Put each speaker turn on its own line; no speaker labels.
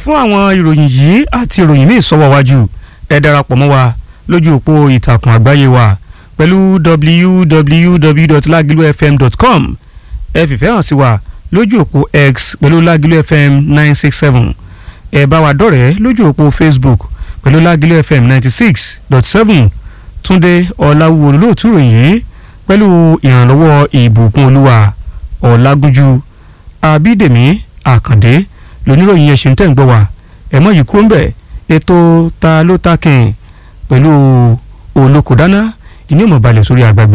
fún àwọn ìròyìn yìí àti ìròyìn míì sọ́wọ́ wájú ẹ darapọ̀ mọ́ wa lójú òpó ìtàkùn àgbáyé wa pẹ̀lú www.lagilufm.com ẹ fìfẹ́ hàn sí wa lójú òpó x pẹ̀lú Lágìlú FM nine six seven ẹ bá wa dọ̀rẹ́ lójú òpó Facebook pẹ̀lú Lágìlú FM ninety six dot seven Túndé Ọláwúwo olóòtú ìròyìn yìí pẹ̀lú ìrànlọ́wọ́ ìbùkún olúwa ọ̀làgúnjú abídèmí àkàndé lóníròyìn yẹn ṣe ń tẹ̀ ń gbọ́ wa ẹ̀mọ́ yìí kúrò ń bẹ̀ ètò ta ló ta kìn pẹ̀lú olókòdáná ìní ìmọ̀balẹ̀ sórí àgbàgbé.